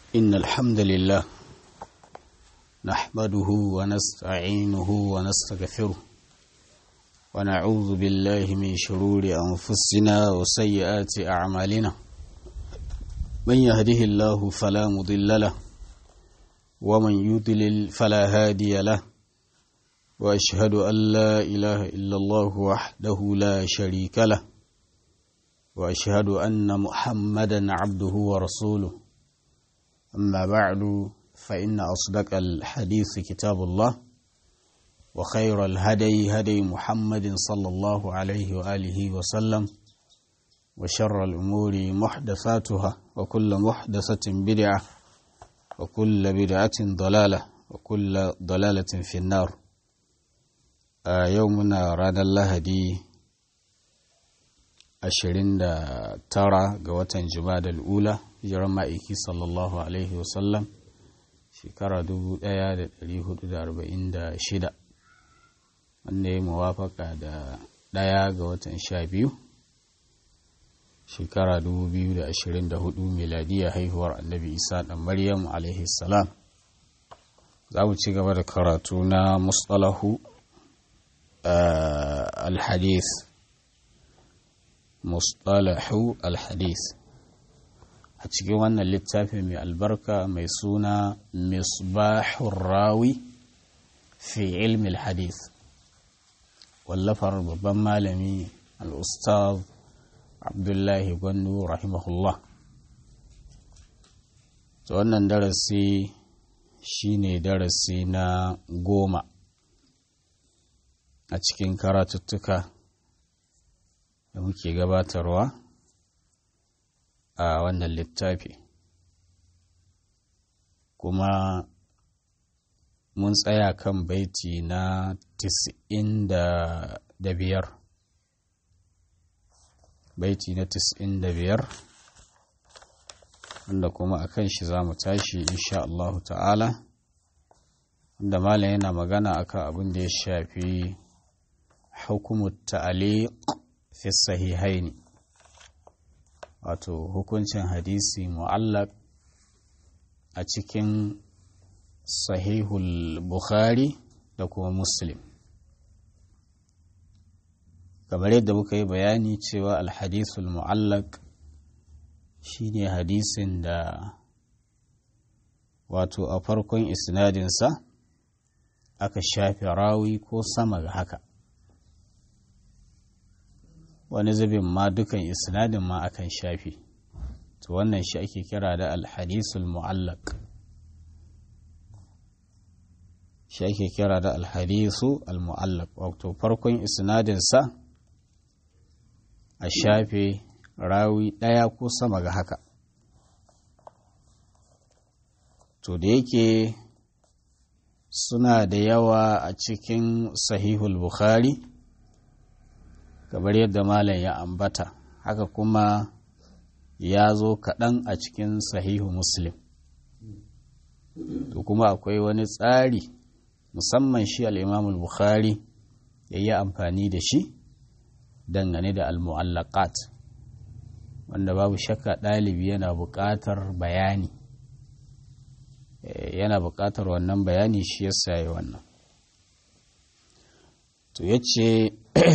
إن الحمد لله نحمده ونستعينه ونستغفره ونعوذ بالله من شرور أنفسنا وسيئات أعمالنا من يهده الله فلا مضل له ومن يضلل فلا هادي له وأشهد أن لا إله إلا الله وحده لا شريك له وأشهد أن محمدا عبده ورسوله أما بعد فإن أصدق الحديث كتاب الله وخير الهدي هدي محمد صلى الله عليه وآله وسلم وشر الأمور محدثاتها وكل محدثة بدعة وكل بدعة ضلالة وكل ضلالة في النار آه يومنا رانا الله دي ashirin da tara ga watan da ula hijirar ma'aiki sallallahu alaihi wasallam shekara dubu ɗaya da ɗari hudu da arba'in da shida wanda ya muwafaka da ɗaya ga watan sha biyu shekara dubu biyu da ashirin da hudu miladiya haihuwar annabi isa ɗan maryam alaihi salam za mu ci gaba da karatu na mustalahu al-hadith mustalahu alhadis a cikin wannan littafi mai albarka mai suna misbahun rawi fi ilmi hadis wallafar babban malami al'ustaz abdullahi gwandu rahimahullah ta wannan darasi shine darasi na goma a cikin karatuttuka da muke gabatarwa a wannan littafi kuma mun tsaya kan baiti na tis'in da biyar baiti na tis'in da biyar wanda kuma a kan shi za mu tashi insha Allah ta'ala wanda malam yana magana akan abin da ya shafi hukumar ta'aliq fi sahihaini wato hukuncin hadisi mu'allaq a cikin sahihul bukhari da kuma muslim kamar yadda muka yi bayani cewa alhadisul mu'allaq shine hadisin da wato a farkon isnadinsa aka shafe rawi ko sama ga haka wani zubin ma dukan isnadin ma akan shafi to wannan shi ake kira da alhadisul mu'allaq shi ake kira da alhadisu almu'allaq wato farkon isnadinsa a shafe rawi ɗaya ko sama ga haka to da yake suna da yawa a cikin sahihul bukhari kamar yadda malam ya ambata haka kuma ya zo kaɗan a cikin sahihu muslim to kuma akwai wani tsari musamman shi al'imamul bukhari ya yi amfani da shi dangane da al-mu'allaqat wanda babu shakka ɗalibi yana buƙatar bayani yana buƙatar wannan bayani shi yasa yi wannan to yace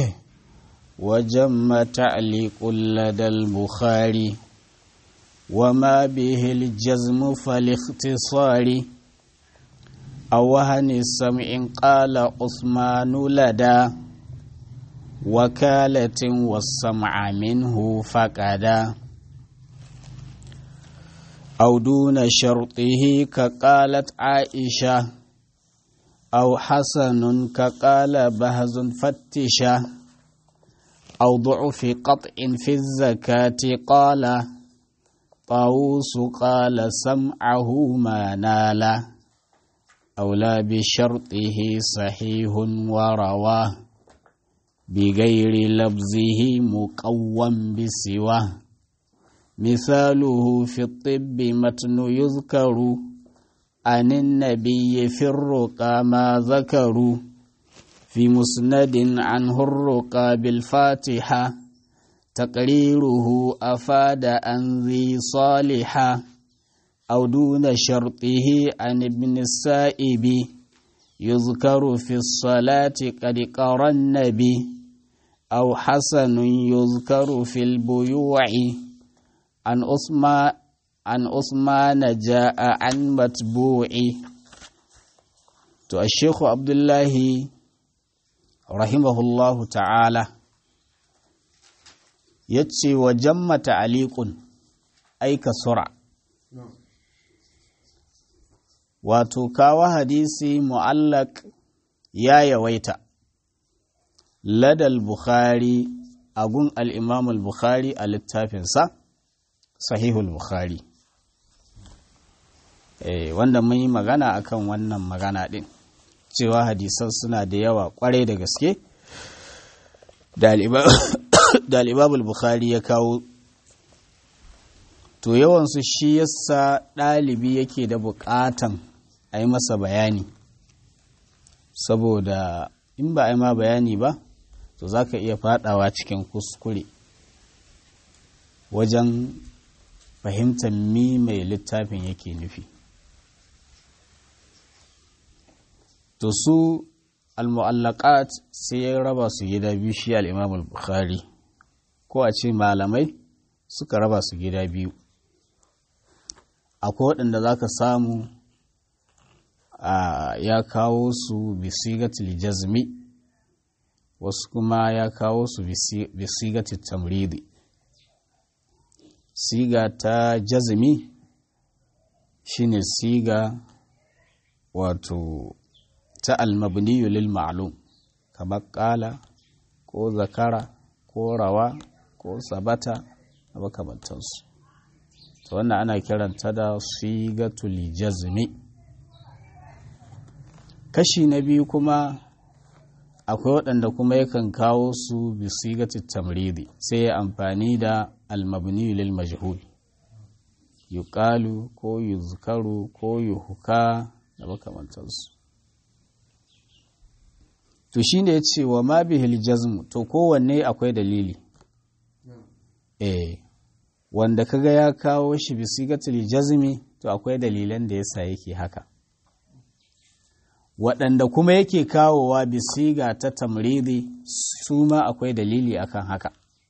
وجم تعليق لدى البخاري وما به الجزم فالاختصار أو وهن السمع قال عثمان لدى وكالة والسمع منه فقدا أو دون شرطه كقالت عائشة أو حسن كقال بهز فتشة أو ضعف قطع في الزكاة قال طاووس قال سمعه ما نال أو لا بشرطه صحيح ورواه بغير لفظه مقوم بسواه مثاله في الطب متن يذكر عن النبي في الرقى ما ذكروا في مسند عنه الرقى بالفاتحة تقريره أفاد أن ذي صالحة أو دون شرطه عن ابن السائب يذكر في الصلاة قد قرى النبي أو حسن يذكر في البيوع عن أسماء عن أثمان جاء عن متبوع تو الشيخ عبد الله رحمه الله تعالى يتشي وجم تعليق أي كسرع wato kawo hadisi mu'allak ya yawaita ladal bukhari agun al'imam al-bukhari a littafinsa sahihul bukhari eh, wanda mun yi magana akan wannan magana ɗin cewa hadisan suna da yawa kwarai da gaske da al'imam bukhari ya kawo to yawansu shi yasa ɗalibi yake da buƙatan a yi masa bayani saboda in ba a yi ma bayani ba to za ka iya fadawa cikin kuskure wajen fahimtar mi mai littafin yake nufi to su al-mu'allaqat sai ya raba su gida biyu shi al-imam al-bukhari ko a ce malamai suka raba su gida biyu akwai waɗanda za ka samu ya kawo su bisigatil jazmi wasu kuma ya kawo su bisigatil tamridi siga ta jazmi shine siga wato ta almabniyu lil ma'lum kamar kala ko zakara ko rawa ko sabata da makamantansu to wannan ana kiranta da sigatul jazmi kashi na biyu kuma akwai waɗanda kuma yakan kawo su bi sigatul tamridi sai ya amfani da almabni lil majhul yuqalu ko yuzkaru ko yuhka da makamantansu to shine ya ce wa ma bihil jazmu to kowanne akwai dalili eh wanda kaga ya kawo shi bisigatul jazmi to akwai dalilan da yasa yake haka waɗanda kuma yake kawowa bisiga ta tamridi su ma akwai dalili akan haka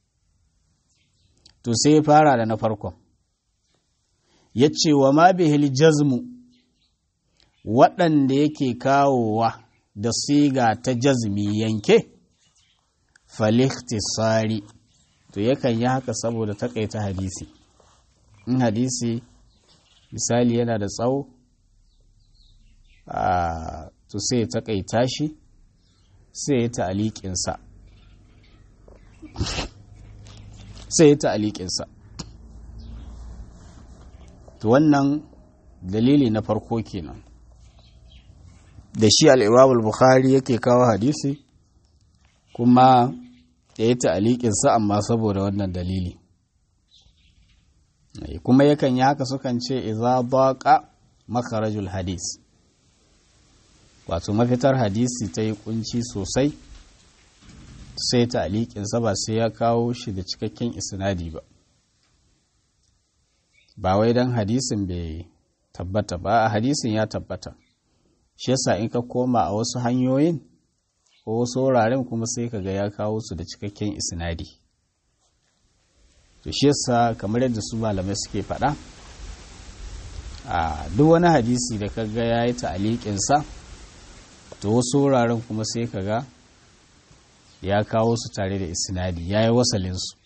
to sai ya fara da na farkon ya ce wa ma bihil jazmu waɗanda yake kawowa da siga ta jazmi yanke faliktisari to yakan yi haka saboda takaita hadisi in hadisi misali yana da tsawo to sai ya takaita shi sai ya ta'aliƙinsa sai ya ta'aliƙinsa to wannan dalili na farko kenan da shi al'imamul bukhari yake kawo hadisi kuma ya yi ta'aliƙinsa amma saboda wannan dalili kuma yakan yi haka sukan ce iza baƙa makarajul hadis wato mafitar hadisi ta yi kunci sosai sai ta'aliƙinsa ba sai ya kawo shi da cikakken isnadi ba ba wai don hadisin bai tabbata ba a hadisin ya tabbata shi yasa in ka koma a wasu hanyoyin ko wasu wuraren kuma sai ka ga ya kawo su da cikakken isnadi to shi yasa kamar yadda su malamai suke faɗa a duk wani hadisi da ka ga ya yi ta'aliƙinsa to wasu wuraren kuma sai ka ga ya kawo su tare da isnadi ya yi wasalinsu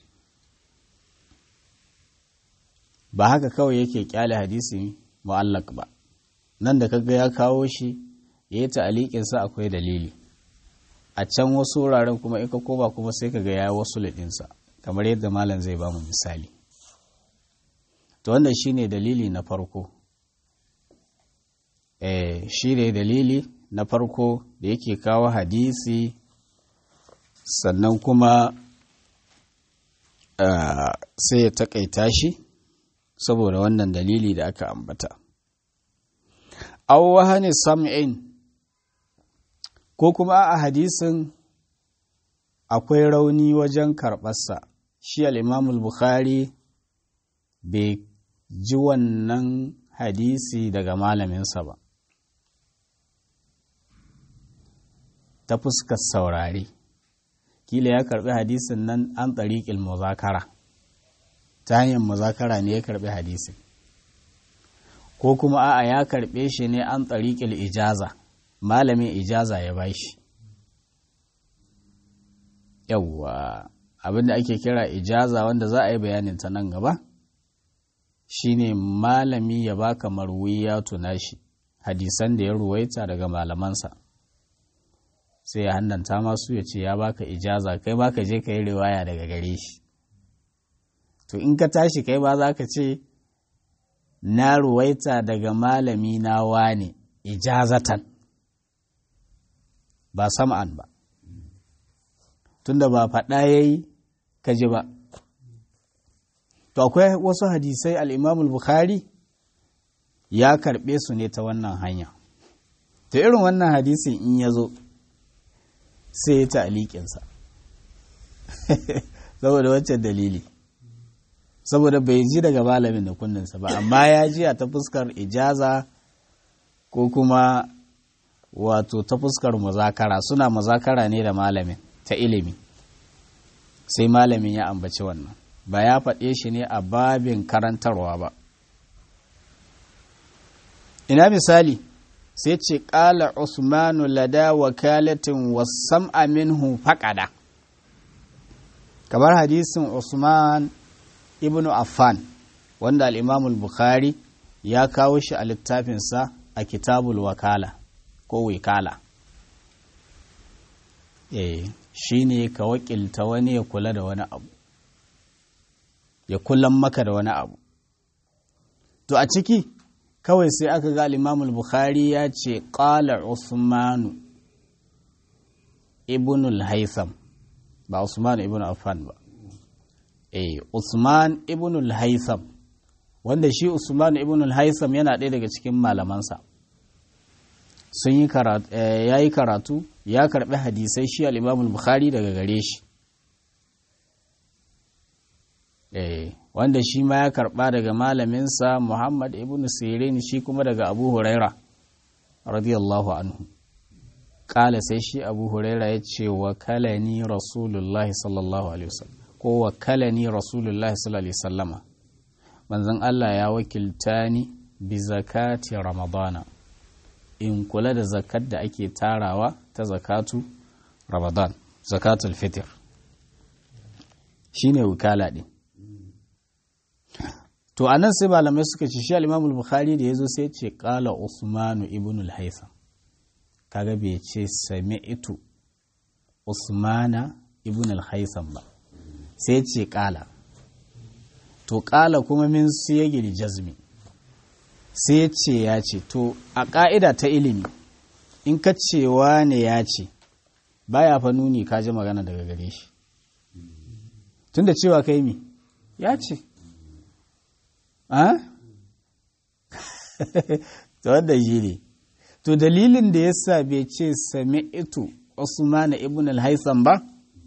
ba haka kawai yake kyale hadisi mu'allak ba nan da kaga ya kawo shi ya yi ta'aliƙinsa akwai dalili a can wasu wuraren kuma in ka koma kuma sai ka ga ya wasu liɗinsa kamar yadda malam zai ba mu misali to wannan shine dalili na farko eh shi ne dalili na farko da yake kawo hadisi sannan kuma sai ya takaita shi saboda wannan dalili da aka ambata aw wahani sam'in ko kuma a hadisin akwai rauni wajen karɓarsa shi al'imamul bukhari bai ji wannan hadisi daga malaminsa ba ta fuskar saurare kila ya karbi hadisin nan an tsariƙil muzakara ta hanyar muzakara ne ya karbi hadisin ko kuma a'a ya karbe shi ne an tsariƙil ijaza malamin ijaza ya bashi yawwa abinda ake kira ijaza wanda za a yi bayanin ta nan gaba shine malami ya baka marwiya tuna shi hadisan da ya ruwaita daga malamansa sai ya hannanta masu ya ce ya baka ijaza kai baka je ka yi riwaya daga gare shi to in ka tashi kai ba za ka ce na ruwaita daga malami na wane ijazatan ba sam'an ba tunda ba faɗa ya yi ka ji ba to akwai wasu hadisai al'imamul bukhari ya karɓe su ne ta wannan hanya to irin wannan hadisin in ya zo sai ya ta alikinsa saboda wancan dalili saboda bai ji daga malamin da kunninsa ba amma ya ji a ta fuskar ijaza ko kuma wato ta fuskar muzakara suna muzakara ne da malamin ta ilimi sai malamin ya ambaci wannan ba ya faɗe shi ne a babin karantarwa ba ina misali sai ce ƙala usmanu lada wakalatin wasam minhu faƙada kamar hadisin usman ibn affan wanda al'imamul bukhari ya kawo shi a littafinsa a kitabul wakala ko wikala eh shi ne ka wakilta wani ya kula da wani abu ya kulan maka da wani abu to a ciki kawai sai aka ga imamul bukhari ya ce ƙala usmanu ibnul haitham ba usmanu ibn affan ba eh usman ibnul haitham wanda shi usman ibnul haitham yana ɗaya daga cikin malamansa sun yi karatu ya yi karatu ya karɓi hadisai shi al-imamul bukhari daga gare shi eh wanda shi ma ya karɓa daga malaminsa Muhammad ibn Sirin shi kuma daga Abu Huraira radiyallahu anhu ƙala sai shi Abu Huraira ya ce wa kalani Rasulullahi sallallahu alaihi wasallam ko wa kalani Rasulullahi sallallahu alaihi wasallama manzon Allah ya wakilta ni bi zakati Ramadana in kula da zakat da ake tarawa ta zakatu Ramadan zakatul fitr shine wukala din to a nan sai malamai suka ce shi al bukhari da ya zo sai ce kala usmanu ibn al-haitham kaga bai ce sami'tu usmana ibn al-haitham ba sai ce kala to kala kuma min siyagil jazmi sai ce ya ce to a ka'ida ta ilimi in ka cewa ne ya ce baya fa nuni ka ji magana daga gare shi tunda cewa kai mi ya ce to wanda shi ne to dalilin da ya sa bai ce sami ito usman ibn al-haitham ba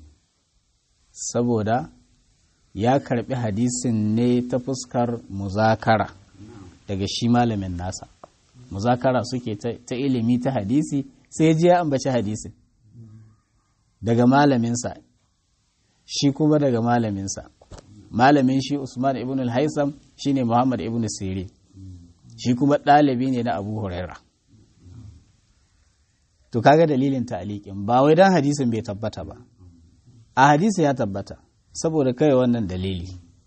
saboda ya karbi hadisin ne ta fuskar muzakara daga shi malamin nasa muzakara suke ta ilimi ta hadisi sai ji ya ambaci hadisin daga malaminsa shi kuma daga malaminsa malamin shi Usman ibn al-Haisam shine Muhammad ibn Sirin shi kuma ɗalibi ne na Abu Huraira to kaga dalilin ta'liqin ba wai dan hadisin bai tabbata ba a hadisi ya tabbata saboda kai wannan dalili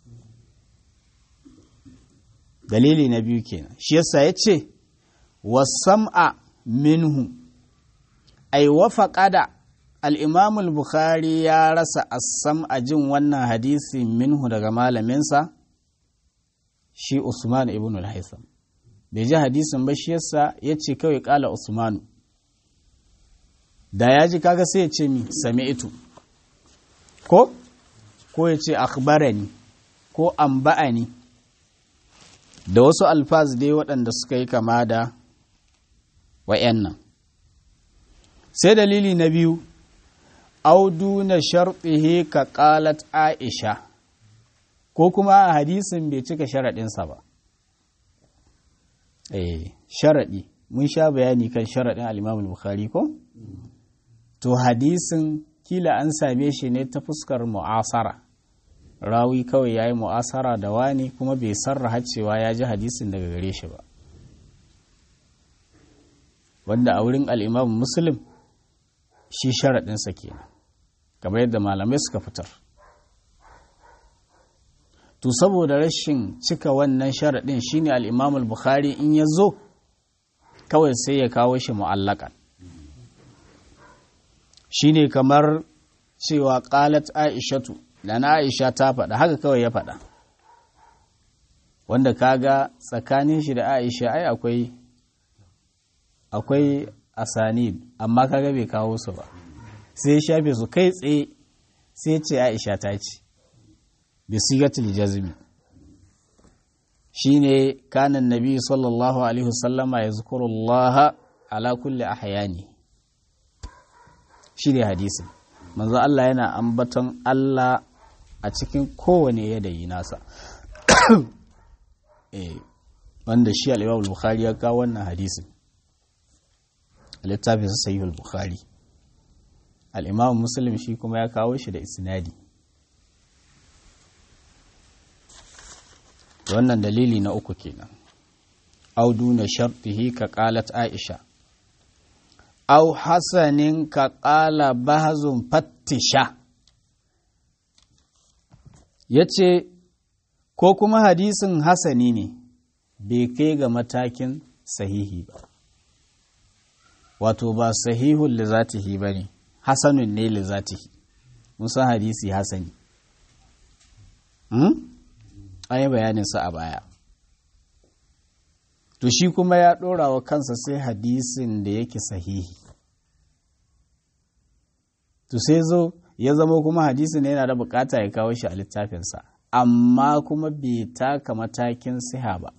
dalili na biyu kenan shi yasa yace wasam'a minhu ay wafaqada al'imam al-bukhari ya rasa assam a jin wannan hadisi minhu daga malaminsa shi usman ibn al-haitham bai ji hadisin ba shi yasa ya ce kawai kala usmanu da ya ji kaga sai ya ce mi sami'tu ko ko ya ce akhbarani ko amba'ani da wasu alfaz dai waɗanda suka yi kama da wa'yan sai dalili na biyu audu na sharɗihe ka ƙalat aisha ko kuma a hadisin bai cika sharaɗinsa ba eh sharadi mun sha bayani kan sharadin al-Imam al-Bukhari ko to hadisin kila an same shi ne ta fuskar mu'asara rawi kawai yayi mu'asara da wani kuma bai sarraha cewa ya ji hadisin daga gare shi ba wanda a wurin al-Imam Muslim shi sharadinsa kenan kamar yadda malamai suka fitar to saboda rashin cika wannan sharaɗin shine al-Imam al-Bukhari in ya zo kawai sai ya kawo shi mu'allakan shine kamar cewa qalat aishatu da na aisha ta faɗa haka kawai ya faɗa wanda kaga tsakanin shi da aisha ai akwai akwai asanid amma kaga bai kawo su ba sai ya shafe su kai tsaye sai ce aisha ta ce bi sigatul jazmi shine kana nabi sallallahu alaihi wasallama yazkurullaha ala kulli ahyani shine hadisin manzo Allah yana ambaton Allah a cikin kowane yadayi nasa eh wanda shi al-Imam al-Bukhari ya kawo wannan hadisin a littafin sahih al-Bukhari al-Imam Muslim shi kuma ya kawo shi da isnadi wannan dalili na uku kenan au duna shartihi ka qalat aisha au hasanin ka qala bahzun fattisha yace ko kuma hadisin hasani ne bai kai ga matakin sahihi ba wato ba sahihun li zatihi bane hasanun ne li zatihi musa hadisi hasani hmm? an yi bayaninsa a baya to shi kuma ya ɗora wa kansa sai hadisin da yake sahihi to sai zo ya zama kuma hadisin ne yana da bukata ya kawo shi a littafinsa amma kuma bai taka matakin siha ba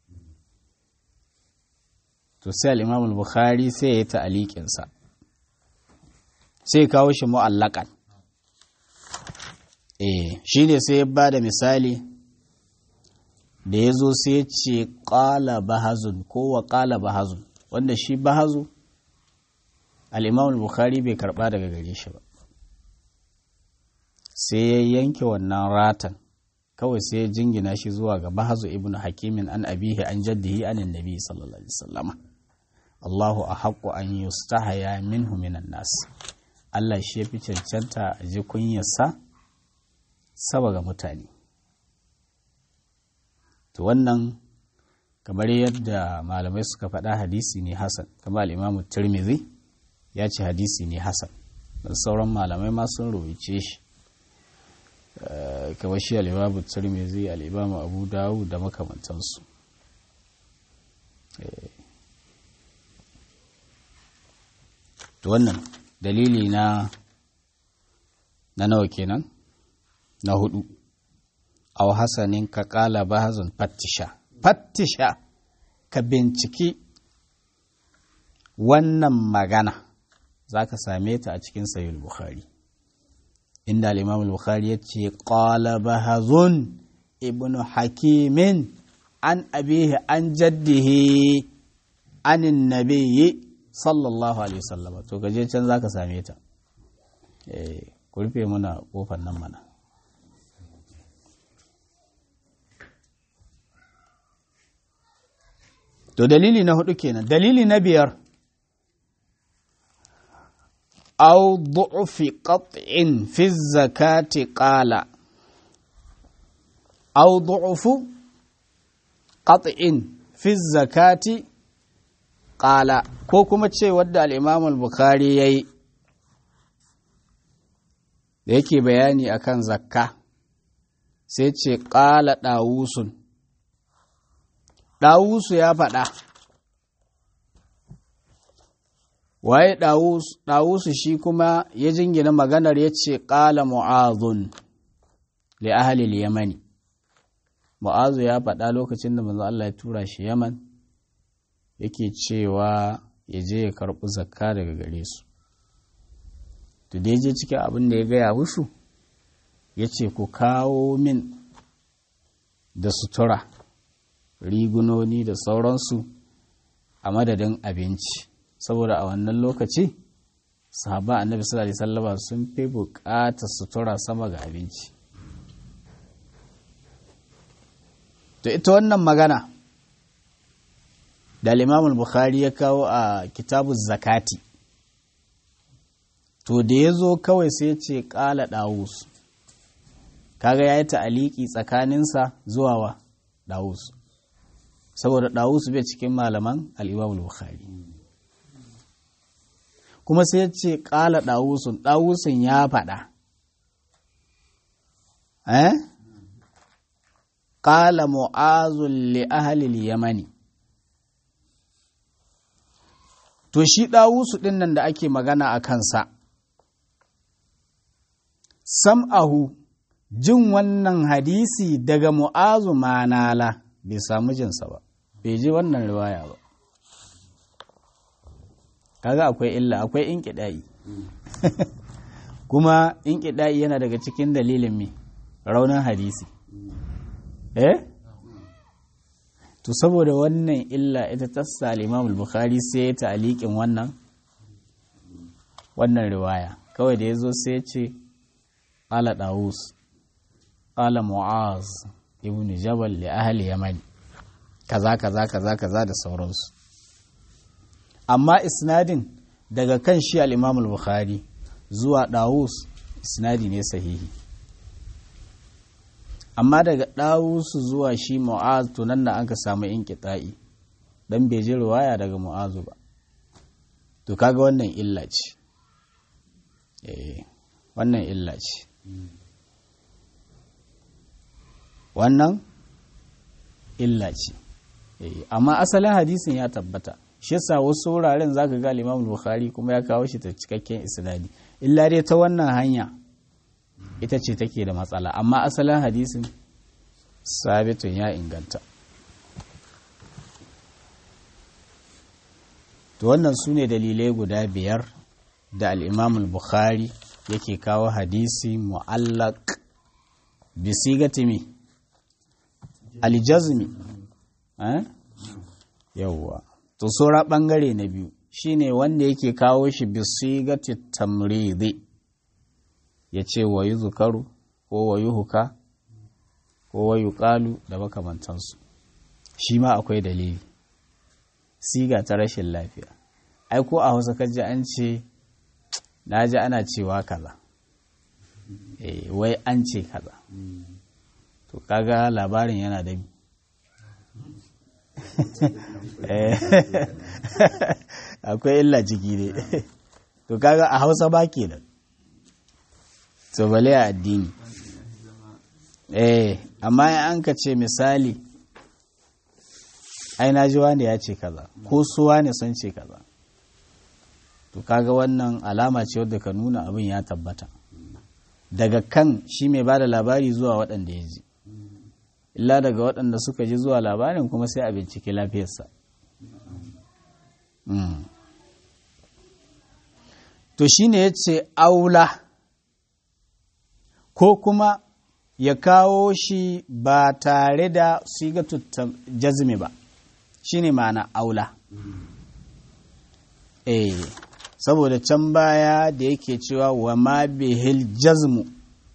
to sai al'imam al-bukhari sai ya yi ta'aliƙinsa sai ya kawo shi mu'allakan eh shi ne sai ya ba da misali da ya zo sai ce ƙala bahazun ko wa ƙala bahazun wanda shi bahazu al'imam bukhari bai karɓa daga gare shi ba sai ya yanke wannan ratan kawai sai ya jingina shi zuwa ga bahazu ibn hakimin an abihi an jaddihi anin nabi sallallahu alaihi wasallama Allahu a haƙƙo an yi stahaya minhu minan nas Allah shi ya fi cancanta a ji kunyarsa saba ga mutane to wannan kamar yadda malamai suka faɗa hadisi ne hasan kamar al'imamu tirmidhi ya ce hadisi ne hasan da sauran malamai ma sun rawaice shi kamar shi al'imamu tirmidhi al'imamu abu dawu da makamantansu to wannan dalili na na nawa kenan na hudu aw hasanin ka kala bahazun fattisha fattisha ka binciki wannan magana za ka same ta a cikin sayul bukhari inda al-imam bukhari ya ce qala bahazun ibnu hakimin an abihi an jaddihi anin nabiyyi sallallahu alaihi wasallam to gaje can za ka same ta eh ku rufe muna kofar nan mana To dalili na hudu kenan, dalili na biyar, au du'ufi qat'in fi zakati qala au du'ufu qat'in fi zakati qala ko kuma ce wadda al-Imam al-Bukhari yayi da yake bayani akan zakka sai ce qala dawusun Ɗawusu ya faɗa, waye ɗawusu shi kuma ya jingina maganar ya ce ƙala mu'azun li ahalil yamani. Mu'azu ya faɗa lokacin da manzo Allah ya tura shi Yaman yake cewa ya je ya karɓi zakka daga gare su. To da je cikin abin da ya gaya musu, ya ce ku kawo min da sutura. rigunoni da sauransu a madadin abinci saboda a wannan lokaci sahaba annabi sallallahu alaihi wasallama sun fi buƙatar sutura sama ga abinci to ita wannan magana da al bukhari ya kawo a kitabu zakati to da ya zo kawai sai ce ƙala ɗawus kaga ya yi ta'aliki tsakaninsa zuwa wa ɗawus saboda ɗawus bai cikin malaman al'imamul bukhari kuma sai ce ƙala ɗawusun ɗawusun ya faɗa eh ƙala mu'azun li ahalil yamani to shi ɗawusu ɗin nan da ake magana a kansa sam'ahu jin wannan hadisi daga mu'azu manala bai samu jinsa ba bai ji wannan riwaya ba kaga akwai illa akwai inkiɗa'i kuma inkiɗa'i yana daga cikin dalilin me raunin hadisi eh to saboda wannan illa ita tassa al-Imam al-Bukhari sai ya ta'liqin wannan wannan riwaya kawai da yazo sai ya ce qala Dawus qala Mu'az ibn Jabal li ahli Yaman kaza kaza kaza kaza da sauransu amma isnadin daga kan shi al-Imam al-Bukhari zuwa Dawus isnadi ne sahihi amma daga ɗawusu zuwa shi mu'az to nan da an ka samu inƙita'i dan bai ji riwaya daga mu'azu ba to kaga wannan illa ce eh wannan illa ce wannan illa ce amma asalin hadisin ya tabbata shi yasa wasu wuraren zaka ga Imam Bukhari kuma ya kawo shi ta cikakken isnadi illa dai ta wannan hanya ita ce take da matsala amma asalin hadisin sabitun ya inganta to wannan su ne dalilai guda biyar da al'imam bukhari yake kawo hadisi mu'allak bisigatimi aljazmi yauwa to saura ɓangare na biyu shine wanda yake kawo shi bisigati tamridi ya ce wa yi zukaru ko wa yi huka ko wa yi ƙalu da makamantansu shi ma akwai dalili siga ta rashin lafiya ai ko a hausa kaji an ce na ji ana cewa kaza eh wai an ce kaza to kaga labarin yana da akwai illa ciki ne to kaga a hausa ba kenan to bale a addini eh amma an ka ce misali ai na ji wani ya ce kaza ko su wani sun ce kaza to kaga wannan alama ce wadda ka nuna abin ya tabbata daga kan shi mai ba da labari zuwa waɗanda ya ji illa daga waɗanda suka ji zuwa labarin kuma sai a bincike lafiyarsa to shine ya ce aula ko kuma ya kawo shi ba tare da sigatu jazmi ba shine ma'ana aula eh saboda can baya da yake cewa wa ma bihil jazmu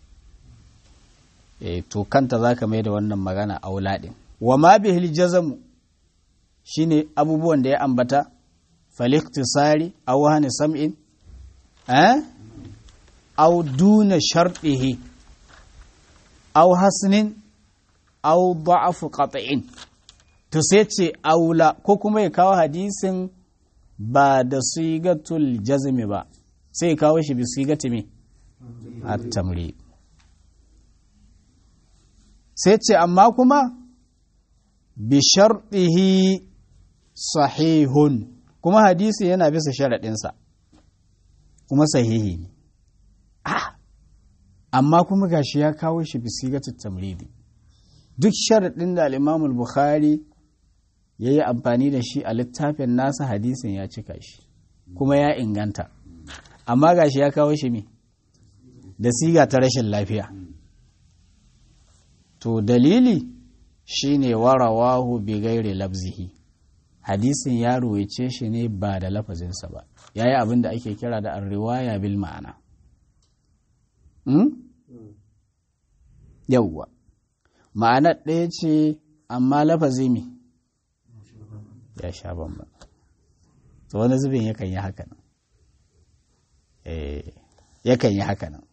eh to kanta zaka mai da wannan magana aula din wa ma bihil jazmu shine abubuwan da ya ambata faliktisari aw hani sam'in eh aw duna shartihi aw hasnin aw da'afu qat'in to sai ce aula ko kuma ya kawo hadisin ba da sigatul jazmi ba sai ya kawo shi bi sigati me at-tamri sai ce amma kuma bi shartihi sahihun kuma hadisi yana bisa sharaɗinsa kuma sahihi ne amma kuma gashi ya kawo shi bisigatul tamridi duk sharaɗin da al bukhari ya yi amfani da shi a littafin nasa hadisin ya cika shi kuma ya inganta amma gashi ya kawo shi me da siga ta rashin lafiya to dalili shine warawahu bi gairi labzihi hadisin ya ruwaice shi ne ba da lafazinsa ba ya yi abin da ake kira da riwaya bil ma'ana yauwa ma'anar ɗaya ce amma lafazi mi ya sha bamba to wani zubin yakan yi haka nan yakan yi haka nan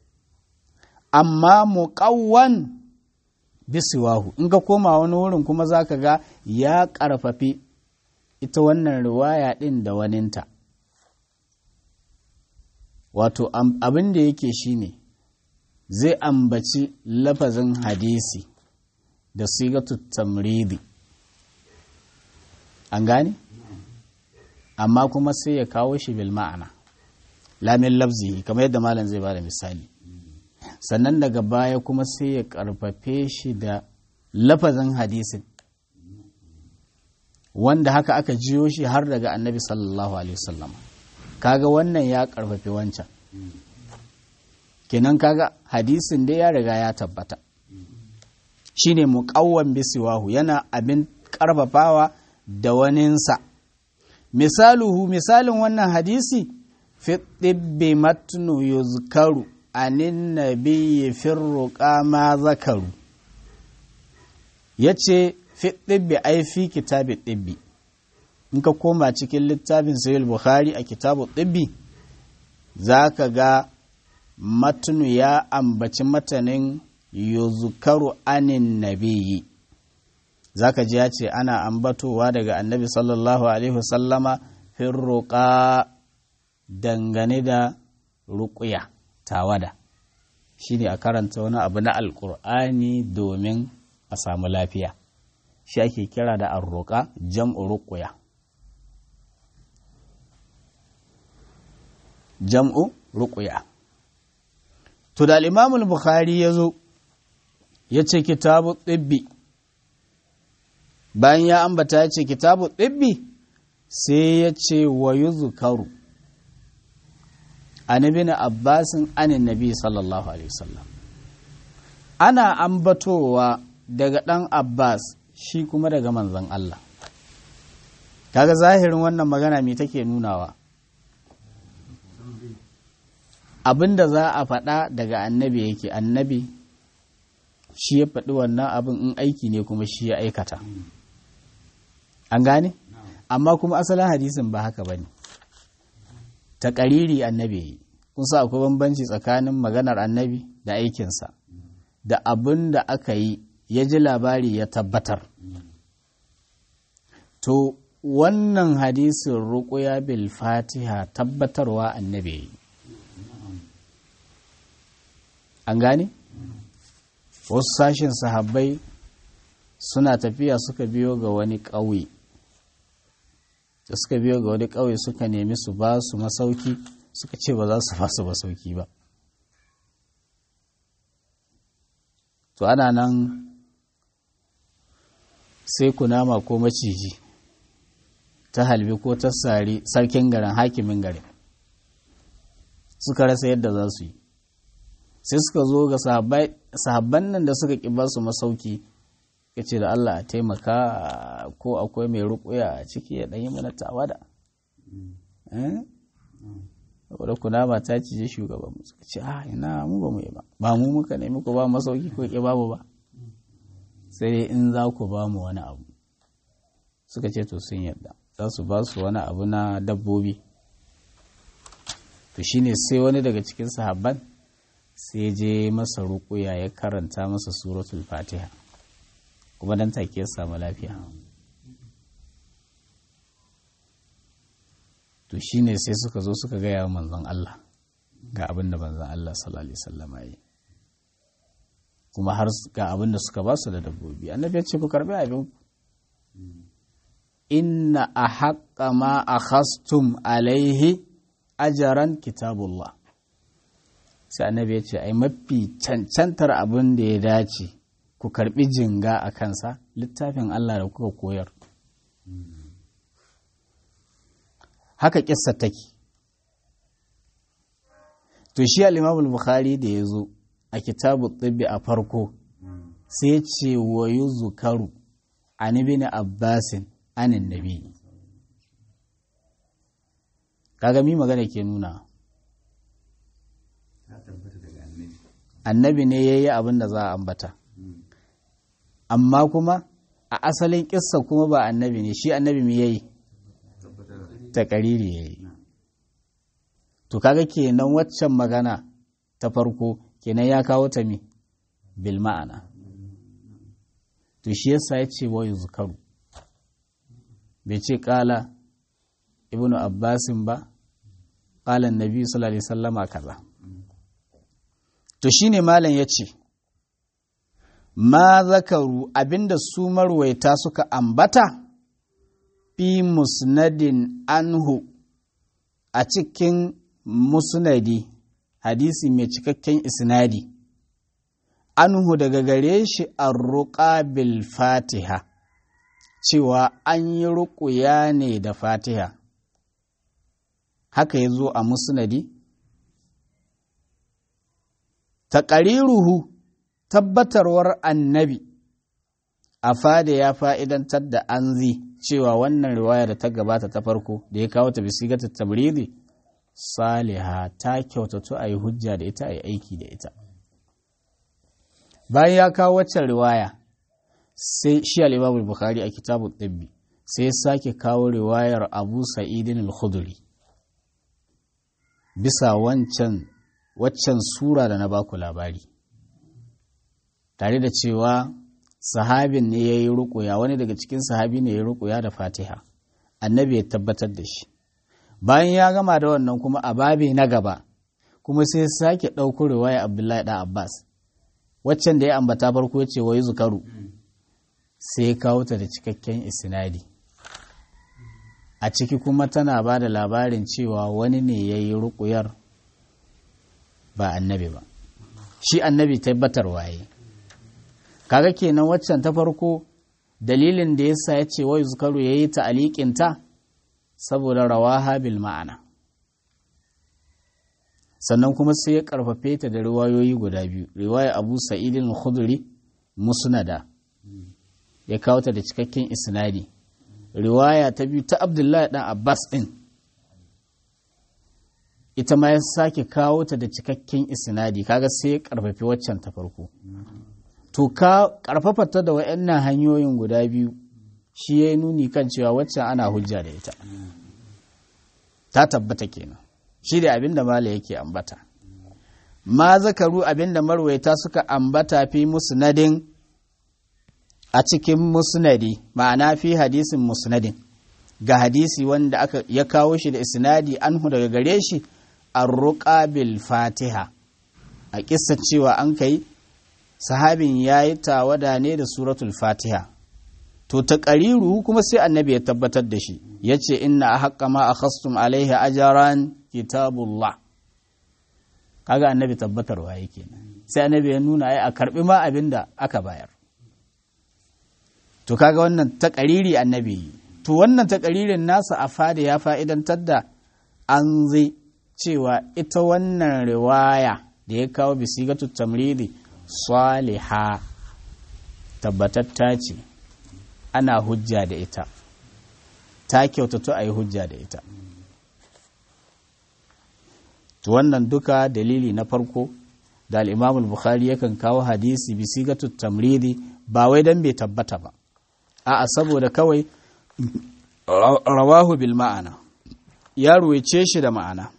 amma muƙawwan bisiwahu in ka koma wani wurin kuma za ka ga ya ƙarfafi ita wannan riwaya ɗin da waninta wato abin da yake shine zai ambaci lafazin hadisi da sigatu tamridi an gane amma kuma sai ya kawo shi bil ma'ana lamin lafzi kamar yadda malam zai bada misali sannan daga baya kuma sai ya karfafe shi da lafazin hadisin wanda haka aka jiyo shi har daga annabi sallallahu alaihi wasallam kaga wannan ya karfafe wancan kenan kaga hadisin dai ya riga ya tabbata shine muqawwan bisiwahu yana abin karfafawa da waninsa misaluhu misalin wannan hadisi fi ɗibbi matnu yuzkaru anin nabiyyi firruqa ma zakaru yace fi ɗibbi ai fi kitabi ɗibbi in ka koma cikin littafin sahih bukhari a kitabu ɗibbi za ka ga matnu ya ambaci matanin yuzkaru anin nabiyyi za ka ji ya ce ana ambatowa daga annabi sallallahu alaihi wasallama firruqa dangane da ruƙuya tawada shi ne a karanta wani abu na alƙur'ani domin a samu lafiya shi ake kira da arruƙa jam'u ruƙuya jam'u ruƙuya to da al'imamul bukhari ya zo ya ce kitabu tsibbi bayan ya ambata ya ce kitabu tsibbi sai ya ce wa zukaru an ibn abbasin anin nabi sallallahu alaihi wasallam ana ambatowa daga ɗan abbas shi kuma daga manzon Allah kaga zahirin wannan magana me take nunawa abinda za a faɗa daga annabi yake annabi shi ya faɗi wannan abin in aiki ne kuma shi ya aikata an gane amma kuma asalin hadisin ba haka ba ne ta ƙariri annabi kun sa akwai bambanci tsakanin maganar annabi da aikinsa da abin da aka yi ya ji labari ya tabbatar to wannan hadisin ruƙuya bil fatiha tabbatarwa annabi an gane wasu sashen sahabbai suna tafiya suka biyo ga wani ƙauye da suka biyo ga wani ƙauye suka nemi su ba su masauki suka ce ba za su ba su masauki ba to ana nan sai kunama ko maciji ta halbi ko ta sari sarkin garin hakimin garin suka rasa yadda za su yi sai suka zo ga sahabban nan da suka ƙi ba su masauki ya ce da Allah a taimaka ko akwai mai rukuya a ciki ya ɗanyi mana tawada wadda kunama ta cije shugaban mu suka ce a ina mu ba mu yi ba ba mu muka nemi ku ba masauki ko ƙi babu ba sai dai in za ku ba mu wani abu suka ce to sun yadda za su ba su wani abu na dabbobi to shine sai wani daga cikin sahabban sai je masa rukuya ya karanta masa suratul fatiha kuma dan take ya samu lafiya to shine sai suka zo suka gaya wa manzon Allah ga abin da manzon Allah sallallahu alaihi wasallam yi kuma har ga abin da suka ba su da dabbobi annabi ya ce ku karbi abin inna ahaqqa ma akhastum alaihi ajaran kitabullah sai annabi ya ce ai mafi cancantar abin da ya dace ku karbi jinga a kansa littafin Allah da kuka koyar haka kissa take to shi al-Imam bukhari da ya zo a kitabu tsibbi a farko sai ce wa yuzkaru an ibn abbasin anin nabi kaga mi magana ke nuna annabi ne ya yi abin da za a ambata amma kuma a asalin kissa kuma ba annabi ne shi annabi me yayi ta kariri yayi to kaga kenan waccan magana ta farko kenan ya kawo ta mi bil ma'ana to shi yasa ya ce wa yuzkaru bai ce kala ibnu abbasin ba kala nabi sallallahu alaihi wasallama kaza to shine malam ya ce ma zakaru abinda su marwaita suka ambata fi musnadin anhu a cikin musnadi hadisi mai cikakken isnadi anhu daga gare shi an bil fatiha cewa an yi ruƙuya ne da fatiha haka ya zo a musnadi taƙariruhu tabbatarwar annabi a fada ya fa'idantar da an zi cewa wannan riwaya da ta gabata ta farko da ya kawo ta bisigata tabridi saliha ta kyautatu a yi hujja da ita a yi aiki da ita bayan ya kawo waccan riwaya sai shi al'imamul bukhari a kitabun ɗabbi sai ya sake kawo riwayar abu sa'idin al-khuduri bisa wancan waccan sura da na baku labari tare da cewa sahabin ne ya yi rukuya wani daga cikin sahabi ne ya yi rukuya da fatiha annabi ya tabbatar da shi bayan ya gama da wannan kuma a babi na gaba kuma sai sake ɗauko riwaya abdullahi ɗan abbas waccan da ya ambata farko ya ce wai zukaru sai ya kawo ta da cikakken isnadi a ciki kuma tana ba da labarin cewa wani ne ya yi rukuyar ba annabi ba shi annabi tabbatar waye kaga kenan waccan ta farko dalilin da yasa ya ce wai zukaru ya yi ta aliƙinta saboda rawaha bil ma'ana sannan kuma sai ya karfafe ta da riwayoyi guda biyu riwaya abu sa'idin khudri musnada ya kawo ta da cikakken isnadi riwaya ta biyu ta abdullahi dan abbas din ita ma ya sake kawo ta da cikakken isnadi kaga sai ya karfafi waccan ta farko to ka karfafa ta da wayannan hanyoyin guda biyu shi ya nuni kan cewa waccan ana hujja da ita ta tabbata kenan shi da abin da mala yake ambata ma zakaru abin da marwaita suka ambata fi musnadin a cikin musnadi ma'ana fi hadisin musnadin ga hadisi wanda aka ya kawo shi da isnadi anhu daga gare shi arruqa bil fatiha a kissa cewa an kai sahabin yayi tawada ne da suratul fatiha to ta ƙariru kuma sai annabi ya tabbatar da shi ya ce inna a haƙƙa ma a khastum alaihi ajaran kitabullah kaga annabi tabbatarwa yake sai annabi ya nuna ai a karɓi ma abin da aka bayar to kaga wannan ta ƙariri annabi yi to wannan ta ƙaririn nasa a fada ya fa'idantar da an zai cewa ita wannan riwaya da ya kawo bisigatu tamridi saliha tabbatatta ce ana hujja da ita ta kyautatu a yi hujja da ita to wannan duka dalili na farko da al'imamul bukhari yakan kawo hadisi bisigatu tamridi ba wai don bai tabbata ba a'a saboda kawai rawahu bil ma'ana ya ruwaice shi da ma'ana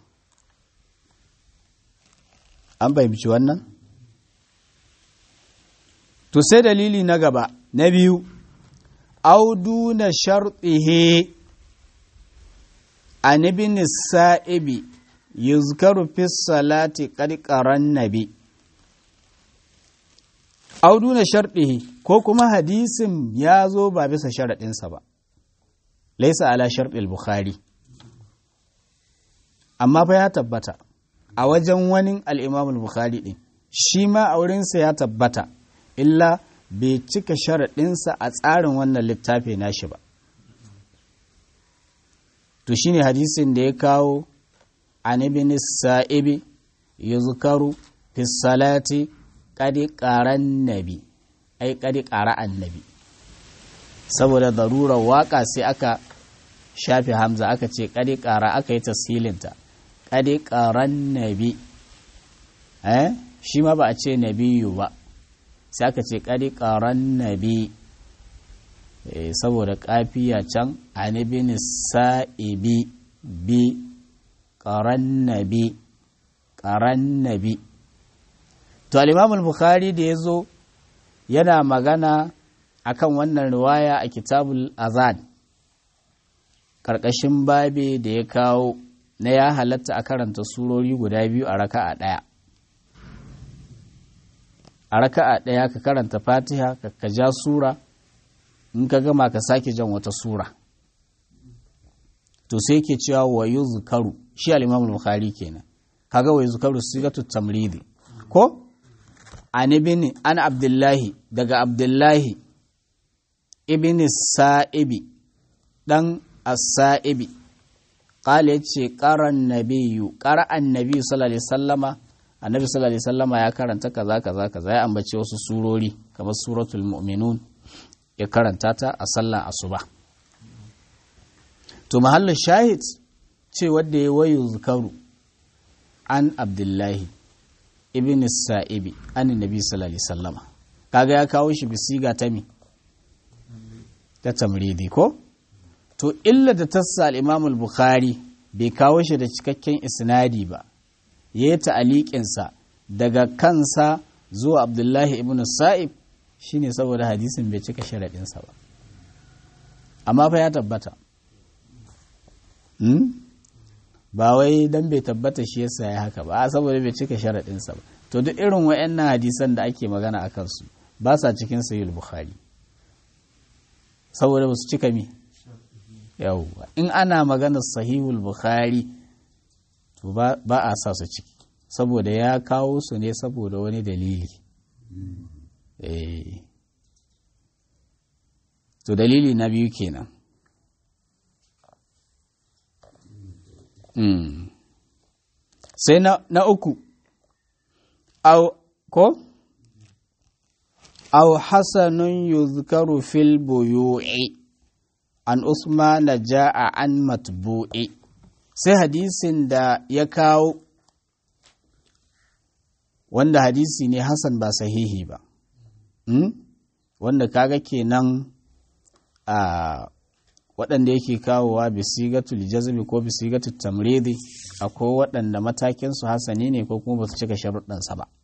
an fahimci wannan to sai dalili na gaba na biyu أو دون شرطه عن ابن السائب يذكر في الصلاة قد قرى النبي أو دون شرطه ko kuma hadisin ya zo ba bisa sharaɗinsa ba laisa ala sharɗil bukhari amma fa ya tabbata a wajen wani al'imamul bukhari ɗin shi ma a wurinsa ya tabbata illa bai cika sharaɗinsa a tsarin wannan littafi nashi ba to shine hadisin da ya kawo an ibn sa'ibi yuzkaru fi salati qad qaran nabi ai qad qara annabi saboda darurar waka sai aka shafe hamza aka ce kadi kara aka yi tasilinta kadi karan nabi eh shi ma ba a ce nabiyu ba sai aka ce kadi karan nabi saboda kafiya can anibin sa'ibi bi karan nabi karan nabi to al-imam al-bukhari da yazo yana magana akan wannan riwaya a kitabul azad karkashin babe da ya kawo na ya halatta a karanta surori guda biyu a raka'a ɗaya a raka'a ɗaya ka karanta fatiha ka ja sura in ka gama ka sake jan wata sura to sai ke cewa wa yuzkaru shi al-imam al-bukhari kenan kaga wa yuzkaru sigatu tamridi ko an ibn an abdullahi daga abdullahi ibn sa'ibi dan as-sa'ibi qala yace qaran nabiyyu qara annabi sallallahu alaihi wasallama annabi sallallahu alaihi wasallama ya karanta kaza kaza kaza ya ambace wasu surori kamar suratul mu'minun ya karanta ta a sallar asuba to mahallin shahid ce wanda ya wayu zukaru an abdullahi ibn sa'ibi an nabi sallallahu alaihi wasallama kaga ya kawo shi bisiga ta mi ta tamridi ko to illa da tassa al-imam al-bukhari bai kawo shi da cikakken isnadi ba ya yi ta'aliƙinsa daga kansa zuwa abdullahi ibn sa'ib shine saboda hadisin bai cika sharaɗinsa ba amma fa ya tabbata ba wai dan bai tabbata shi yasa ya haka ba saboda bai cika sharaɗinsa ba to duk irin wa'annan hadisan da ake magana a kansu ba sa cikin sahih bukhari saboda ba su cika mi yawwa in ana maganar sahihul bukhari to ba a sa su ciki saboda ya kawo su ne saboda wani dalili to dalili na biyu kenan sai na uku au ko au hasanun yuzkaru fil buyu'i an usmana ja'a an matbu'i sai hadisin da ya kawo wanda hadisi ne hasan ba sahihi ba hmm? wanda kaga kenan a waɗanda yake kawowa bisigatul jazmi ko bisigatul tamridi akwai waɗanda matakinsu hasani ne ko kuma ba su cika sharuɗansa ba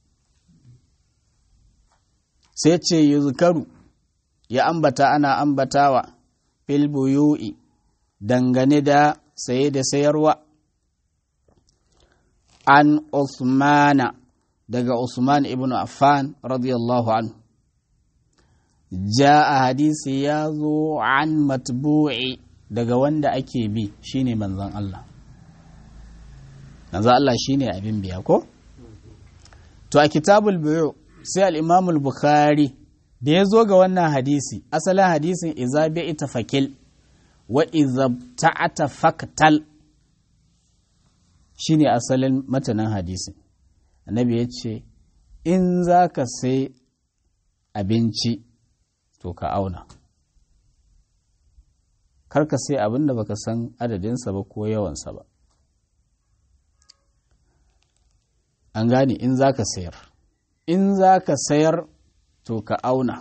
sai ce yuzkaru ya ambata ana ambatawa fil buyu'i dangane da saye da sayarwa an Usmana daga Usman ibn Affan radiyallahu anhu ja'a hadisi ya zo an matbu'i daga wanda ake bi shine manzon Allah manzon Allah shine abin biya ko to a kitabul buyu sai al-Imam al-Bukhari da ya zo ga wannan hadisi asalin hadisin iza bi'ita fakil wa iza ta'ata faktal shine asalin matanan hadisin annabi ya ce in za ka sai abinci to ka auna kar ka sai abin da baka san adadinsa ba ko yawansa ba an gane in za ka sayar in za ka sayar to ka auna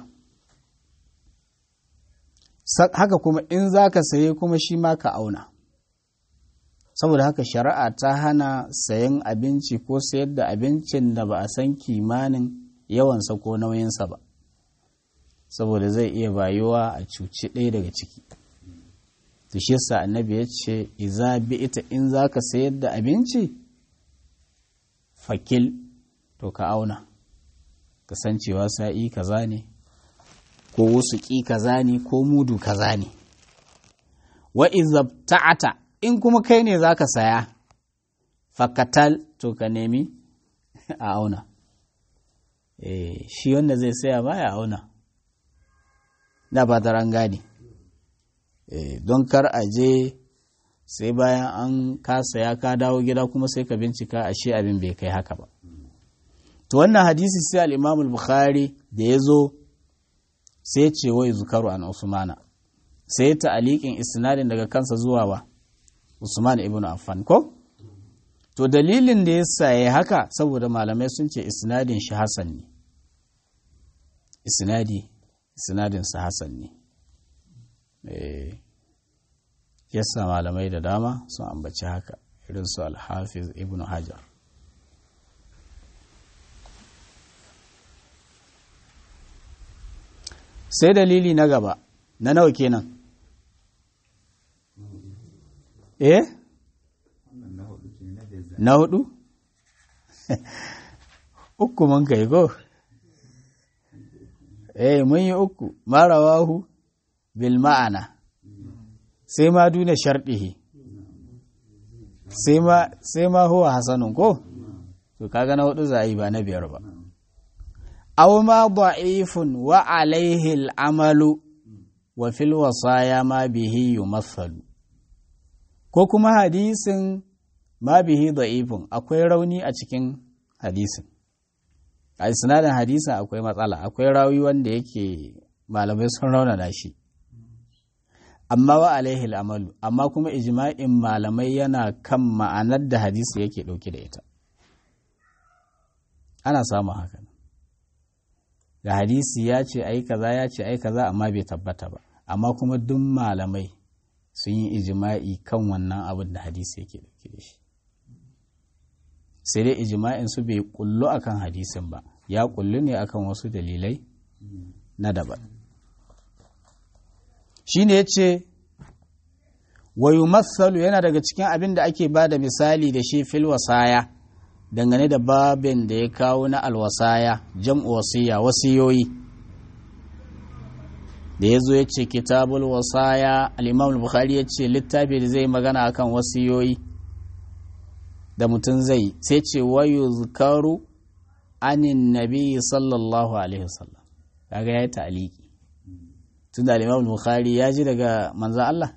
haka kuma in za ka saye kuma shi ma ka auna saboda haka shari'a ta hana sayan abinci ko sayar da abincin da ba a san kimanin yawansa ko nauyinsa ba saboda zai iya bayuwa a cuci ɗaya daga ciki to shi yasa annabi ya ce iza bi ita in za ka sayar da abinci fakil to ka auna kasancewa sa'i kaza ne ko wasu ƙi kaza ne ko mudu kaza ne wa izabta'ata in kuma kai ne za ka saya fakatal to ka nemi a auna e, shi wanda zai saya ba ya auna na ba ta gane e, don kar a je sai bayan an ka saya ka dawo gida kuma sai ka bincika ashe abin bai kai haka ba to wannan hadisi sai al-imam al-bukhari da ya zo sai ce wai zukaru an usmana sai ta'aliƙin isnadin daga kansa zuwa ba Usman ibn Affan ko to dalilin da yasa yayi haka saboda malamai sun ce isnadin shi hasan ne isnadi isnadin sa hasan ne eh yasa malamai da dama sun ambaci haka irin su al-Hafiz ibn Hajar sai dalili na gaba na nawa kenan eh na hudu uku mun kai go eh mun yi uku marawahu bil ma'ana sai ma duna sharɗihi sai ma sai ma huwa hasanun ko to kaga na hudu za a yi ba na biyar ba aw ma da'ifun wa alaihi al'amalu wa fil wasaya ma bihi yumathalu ko kuma hadisin ma bihi da'ifun akwai rauni a cikin hadisin a sinadin hadisin akwai matsala akwai rawi wanda yake malamai sun raunana shi amma wa alaihi al'amalu amma kuma ijma'in malamai yana kan ma'anar da hadisi yake ɗauke da ita ana samun haka ga hadisi ya ce ai kaza ya ce ai kaza amma bai tabbata ba amma kuma duk malamai sun yi ijima'i kan wannan abin da hadisi yake dauke da shi sai dai ijima'in su bai kullu akan hadisin ba ya kullu ne akan wasu dalilai na daban shi ne ya ce wayu matsalu yana daga cikin abin da ake ba da misali da shi fil wasaya dangane da babin da ya kawo na alwasaya jam'u wasiya wasiyoyi da ya zo ya ce kitabul wasaya al'imam bukhari ya ce littafi da zai magana akan wasiyoyi da mutum zai sai ce wayo zukaru anin nabi sallallahu alaihi wasallam kaga ya yi ta'aliki tun da al'imam bukhari ya ji daga manzan Allah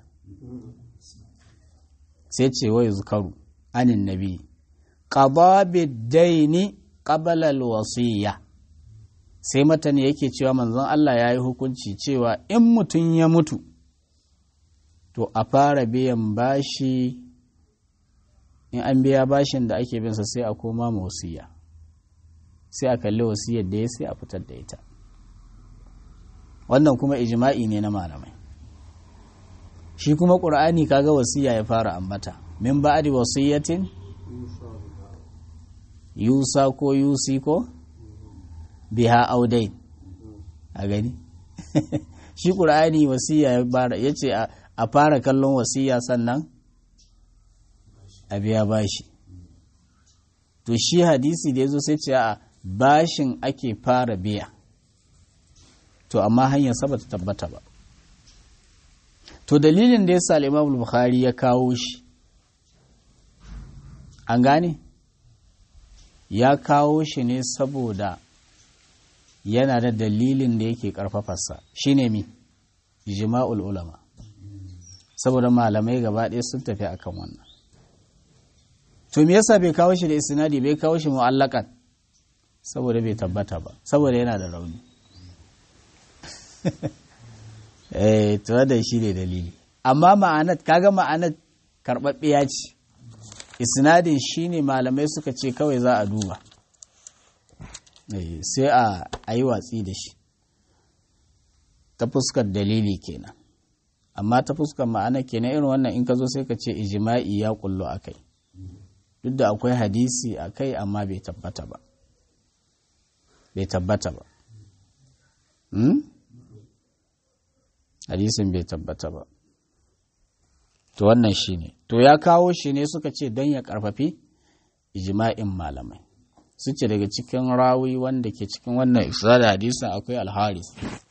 sai ce wayo zukaru anin nabi qada bid-daini qabla al-wasiyya sai matani yake cewa manzon Allah ya yi hukunci cewa in mutum ya mutu to a fara biyan bashi in an biya bashin da ake binsa sai a koma ma wasiya sai a kalli wasiyar da ya sai a fitar da ita wannan kuma ijma'i ne na malamai shi kuma ƙur'ani kaga wasiya ya fara ambata min ba'di wasiyatin yusa ko yusi ko biha audain a gani shi ƙur'ani wasiya ya ce a fara kallon wasiya sannan a biya bashi to shi hadisi da ya zo sai ce a bashin ake fara biya to amma hanyar sa ta tabbata ba to dalilin da ya sa imam bukhari ya kawo shi an gane ya kawo shi ne saboda yana da dalilin da yake karfafarsa shine mi ijma'ul ulama saboda malamai gaba ɗaya sun tafi akan wannan to me yasa bai kawo shi da isnadi bai kawo shi mu'allakan saboda bai tabbata ba saboda yana da rauni eh to da shi ne dalili amma ma'anat kaga ma'anat karɓaɓɓiya ce isnadin shine malamai suka ce kawai za a duba sai a yi watsi da shi ta fuskar dalili kenan amma ta fuskar ma'ana kenan irin wannan in ka zo sai ka ce ijima'i ya kullo a kai duk da akwai hadisi a kai amma bai tabbata ba bai tabbata ba hadisin bai tabbata ba to wannan shi ne to ya kawo shi ne suka ce don ya karfafi ijima'in malamai su ce daga cikin rawi wanda ke cikin wannan isa da hadisin akwai alharis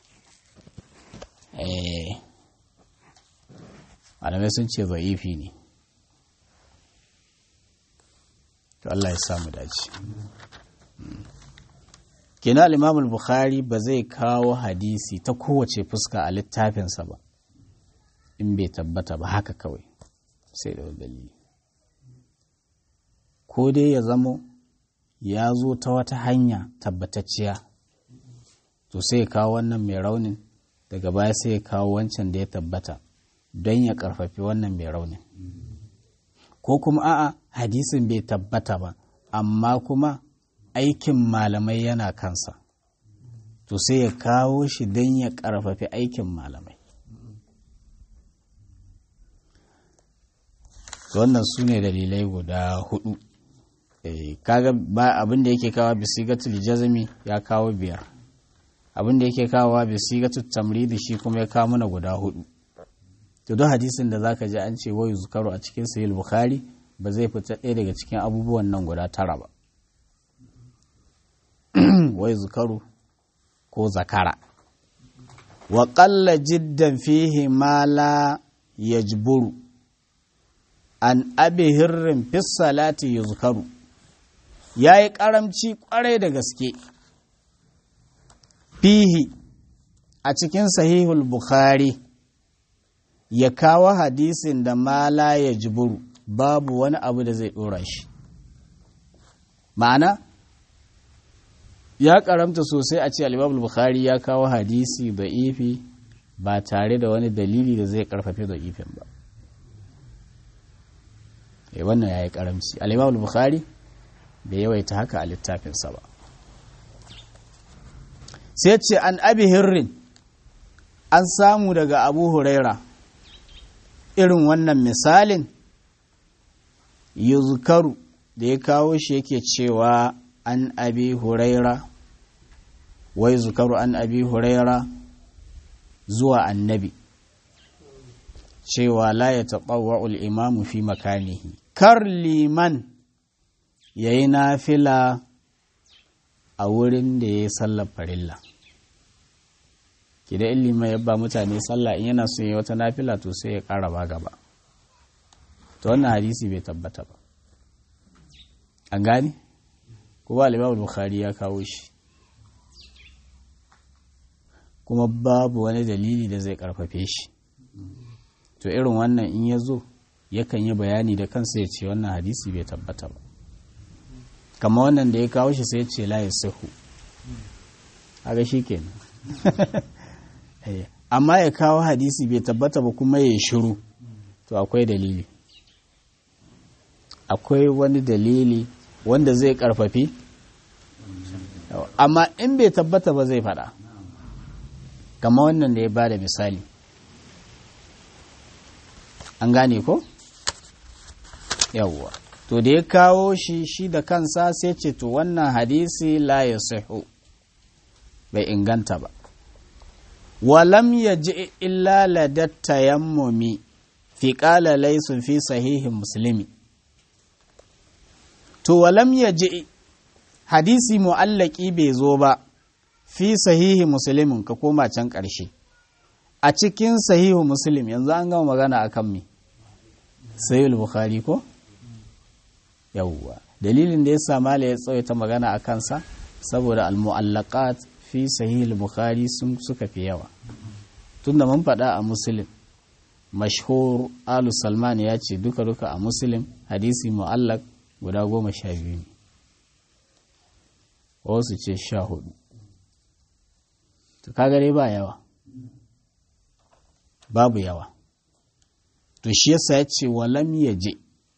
malamai sun ce za'ifi ne to Allah ya samu dace kina al bukhari ba zai kawo hadisi ta kowace fuska a littafinsa ba in bai tabbata ba haka kawai sai da dalili ko dai ya zamo ya zo ta wata hanya tabbatacciya to sai ya kawo wannan mai raunin daga baya sai ya kawo wancan da ya tabbata don ya karfafi wannan mai raunin ko kuma a'a hadisin bai tabbata ba amma kuma aikin malamai yana kansa to sai ya kawo shi don ya karfafi aikin malamai wannan su ne dalilai guda hudu kaga ba abin da yake kawo bisigatul jazmi ya kawo biyar abin da yake kawo bisigatul tamridi shi kuma ya kawo mana guda hudu to duk hadisin da zaka ji an ce wayu zukaru a cikin sahih bukhari ba zai fita ɗaya daga cikin abubuwan nan guda tara ba wayu zukaru ko zakara wa qalla jiddan fihi ma la yajburu an abi hirrin fis salati yuzkaru yayi karamci kwarai da gaske fihi a cikin sahihul bukhari ya kawo hadisin da mala ya jiburu babu wani abu da zai ɗora shi ma'ana ya karamta sosai a ce alibabul bukhari ya kawo hadisi da ifi ba tare da wani dalili da zai karfafe da ifin ba e wannan ya yi karamci alibabul bukhari bai yawaita haka a littafinsa ba sai ce an abi hirrin an samu daga abu huraira irin wannan misalin yuzkaru da ya kawo shi yake cewa an abi huraira wai zukaru an abi huraira zuwa annabi cewa la ya taɓawa imamu fi makanihi kar liman ya yi nafila a wurin da ya yi sallar farilla idan ilima ya ba mutane sallah in yana son yi wata nafila to sai ya ƙara ba gaba to wannan hadisi bai tabbata ba an gane kuma al bukhari ya kawo shi kuma babu wani dalili da zai karfafe shi to irin wannan in ya zo yakan yi bayani da kansa ya ce wannan hadisi bai tabbata ba kama wannan da ya kawo shi sai ya ce la ya sahu haka shi kenan amma ya kawo hadisi bai tabbata ba kuma ya shiru to akwai dalili akwai wani dalili wanda zai karfafi amma in bai tabbata ba zai fada kama wannan da ya ba da misali an gane ko yawwa to da ya kawo shi shi da kansa sai ce to wannan hadisi la ya bai inganta ba walam ya ji illa ladatta yammumi fi ƙala laisun fi sahihin musulmi to walam ya ji hadisi mu'allaki bai zo ba fi sahihi musulmin ka koma can ƙarshe a cikin sahihu muslim yanzu an gama magana a kan me sahihul bukhari ko yawwa dalilin da ya sa mala ya tsawaita magana a kansa saboda al-mu'allaqat fi sahihul bukhari sun suka fi yawa tunda mun faɗa a muslim mashhur alu salman ya ce duka duka a muslim hadisi mu'allaq guda goma sha biyu ne wasu ce sha hudu to kagare ba yawa babu yawa to shi yasa ya ce walam ya je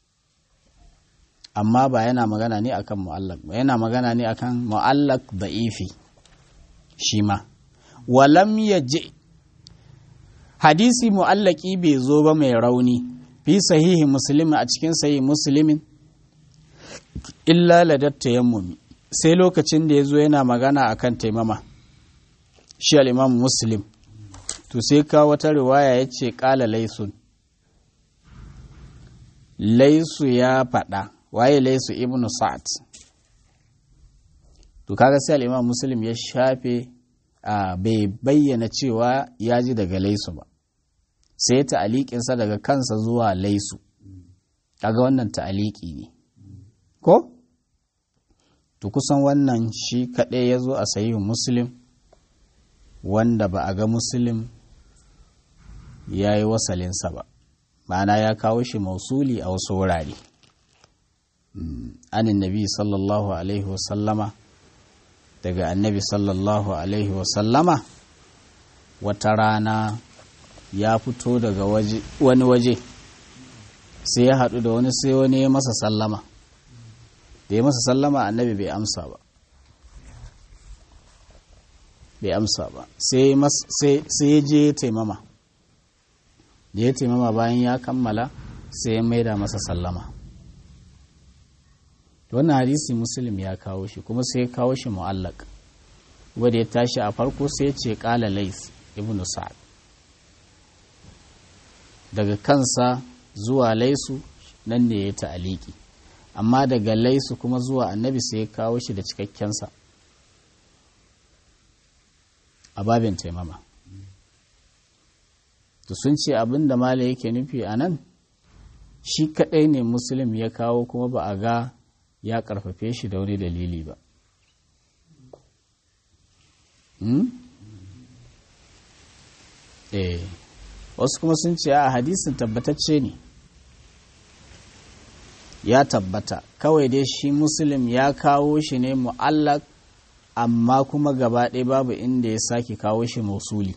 amma ba yana magana ne akan mu'allak ba yana magana ne akan mu'allak da ifi shi ma walam ya je hadisi mu'allaki bai zo ba mai rauni fi sahihi musulmi a cikin sahihi musulmin illa ladatta yammumi sai lokacin da ya zo yana magana akan taimama shi al'imam muslim to sai ka wata riwaya ya ce ƙala laisun laisu ya faɗa waye laisu ibnu sa'ad to kaga sai al'imam muslim ya shafe a bai bayyana cewa ya ji daga laisu ba sai ta'aliƙinsa daga kansa zuwa laisu kaga wannan ta'aliki ne ko to kusan wannan shi kaɗai ya zo a sayi muslim wanda ba a ga muslim ya yi wasalinsa ba ma'ana ya kawo shi mausuli a wasu wurare anin nabi sallallahu alaihi wasallama daga annabi sallallahu alaihi wasallama wata rana ya fito daga wani waje sai ya haɗu da wani sai wani ya masa sallama da ya masa sallama annabi bai amsa ba bai amsa ba sai ya je taimama da ya taimama bayan ya kammala sai ya maida masa sallama wannan hadisi muslim ya kawo shi kuma sai ya kawo shi mu'allak wadda ya tashi a farko sai ya ce kala lais ibn sa'ad daga kansa zuwa laisu nan ne ya ta'aliki amma daga laisu kuma zuwa annabi sai ya kawo shi da cikakkensa a babin taimama to sun ce abin da mala yake nufi a nan shi kaɗai ne musulun ya kawo kuma ba a ga ya ƙarfafe shi da wani dalili ba eh wasu kuma sun ce a hadisin tabbatacce ne ya tabbata kawai dai shi musulun ya kawo shi ne mu'allak amma kuma gaba ɗaya babu inda ya sake kawo shi mausuli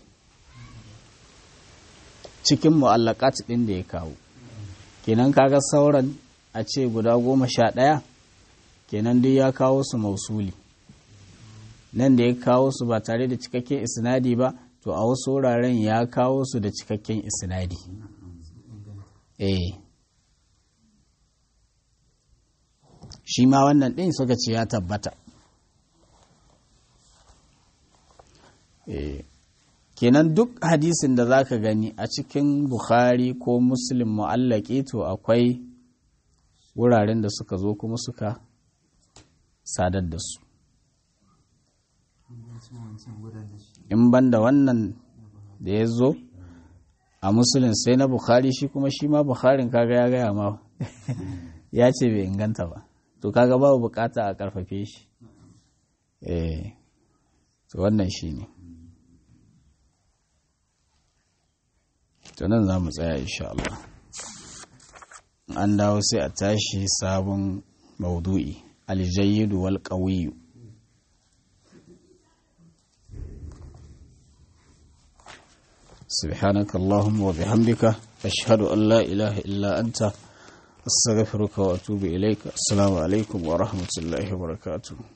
cikin mu'allakat ɗin da ya kawo kenan kaga sauran a ce guda goma sha ɗaya kenan duk ya kawo su mausuli nan da ya kawo su ba tare da cikakken isnadi ba to a wasu wuraren ya kawo su da cikakken isnadi eh shi ma wannan ɗin suka ce ya tabbata eh kenan duk hadisin da za ka gani a cikin bukhari ko muslim mu'allaki to akwai wuraren da suka zo kuma suka sadar da su in ban da wannan da ya zo a musulun sai na bukhari shi kuma shi ma bukharin kaga ya gaya ma ya ce bai inganta ba to kaga babu bukata a karfafe shi eh to wannan shi ne to nan za mu tsaya insha Allah an dawo sai a tashi sabon maudu'i aljayyidu wal qawiyyu سبحانك اللهم وبحمدك أشهد أن لا إله إلا أنت أستغفرك وأتوب إليك السلام عليكم ورحمة الله وبركاته